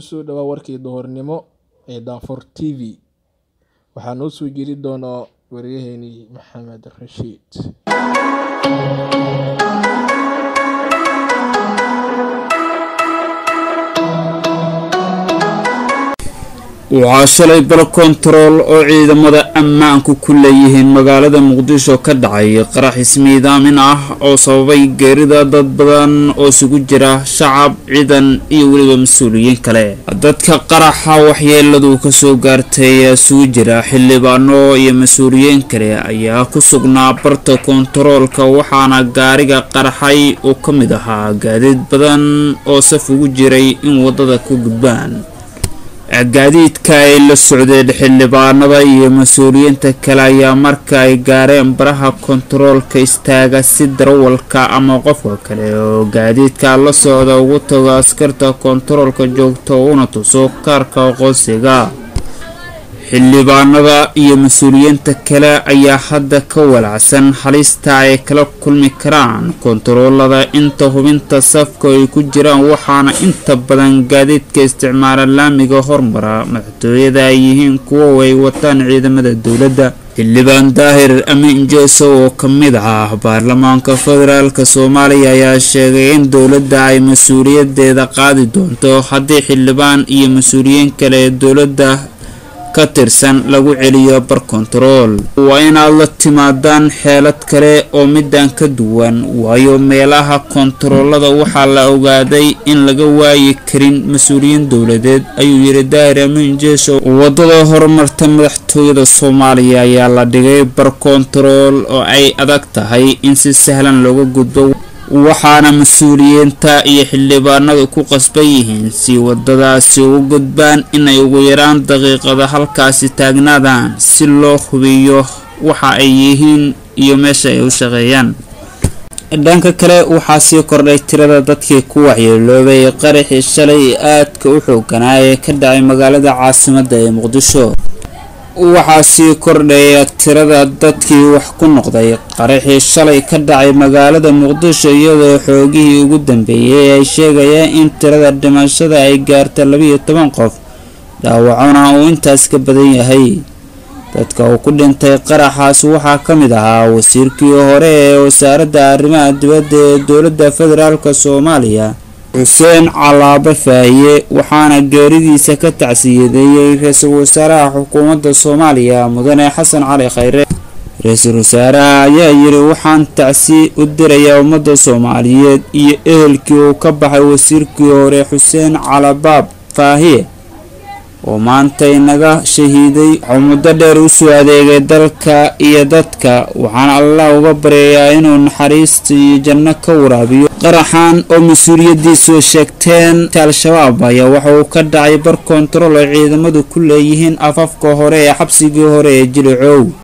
kusoo dhawaa warkii duhurnimo ee Daafur TV waxaa noo soo jeedi doona waryaheeni Maxamed Rashiid waxaa shalay bal kontarool oo ciidamada ammaanku ku leeyihiin magaalada muqdisho ka dhacay qarax ismiidaamin ah oo sababay geerida dad badan oo isugu jira shacab ciidan iyo weliba mas-uuliyiin kale dadka qaraxa waxyeeladu kasoo gaartay ayaa isugu jira xildhibaano iyo mas-uuliyiin kale ayaa ku sugnaa barta kontaroolka waxaana gaariga qaraxay oo ka mid ahaa gaadiid badan oo saf ugu jiray in wadada ku gudbaan gaadiidka ay la socdeen xildhibaanada iyo mas-uuliyiinta kale ayaa marka ay gaareen baraha kontaroolka istaaga si darawalka ama qofka kale oo gaadiidka la socda ugu tago askarta kontaroolka joogta una tuso kaarka aqoonsiga xildhibaanada iyo mas-uuliyiinta kale ayaa hadda ka walacsan halista ay kala kulmi karaan kontaroolada inta hubinta safka ay ku jiraan waxaana inta badan gaadiidka isticmaala laamiga hormara madaxtooyada ay yihiin kuwo ay wataan ciidamada dowladda xildhibaan daahir amiin jeeso oo ka mid ah baarlamaanka federaalk soomaaliya ayaa sheegay in dowladda ay mas-uuliyadeeda qaadi doonto haddii xildhibaan iyo mas-uuliyiin kale ee dowladda ka tirsan lagu celiyo bar kontarool waa inaad la timaadaan xeelad kale oo midaan ka duwan waayo meelaha kontaroolada waxaa la ogaaday in laga waayi karin mas-uuliyiin dowladeed ayuu yidhi daahir amiin jeesho wadada horumarta madaxtooyada soomaaliya ayaa la dhigay bar kontarool oo ay adag tahay in si sahlan looga gudbo waxaana mas-uuliyiinta iyo xildhibaanadu ku qasban yihiin si wadadaasi ugu gudbaan inay ugu yaraan daqiiqada halkaasi taagnaadaan si loo hubiyo waxa ay yihiin iyo meesha ay u shaqeeyaan dhanka kale waxaa sii kordhay tirada dadkii ku waxyeeloobay qaraxii shalay aadka u xooganaa ee ka dhacay magaalada caasimada ee muqdisho waxaa sii kordhaya tirada dadkii wax ku noqday qaraxii shalay ka dhacay magaalada muqdisho iyadoo xoogihii ugu dambeeyay ay sheegayaan in tirada dhimashada ay gaarta labiiyo toban qof dhaawacona uu intaas ka badan yahay dadka uu ku dhintay qaraxaas waxaa ka mid ahaa wasiirkii hore ee wasaaradda arrimaha dibadda ee dowladda federaalk soomaaliya xuseen calaabe faahiye waxaana geeridiisa ka tacsiyadeeyey ra-iisul wasaaraha xukuumadda soomaaliya mudane xasan cali khayre ra-iisul wasaaraha ayaa yidhi waxaan tacsi u dirayaa ummadda soomaaliyeed iyo ehelkii uu ka baxay wasiirkii hore xuseen calabaab faahiye oo maanta inaga shahiiday wuxuu muddo dheer usoo adeegay dalka iyo dadka waxaan allah uga baryayaa inuu naxariista iyo janno ka waraabiyo qaraxan oo mas-uuliyadiisu sheegteen al-shabaab ayaa waxa uu ka dhacay bar kontarool ay ciidamadu ku leeyihiin afafka hore ee xabsigii hore ee jilicow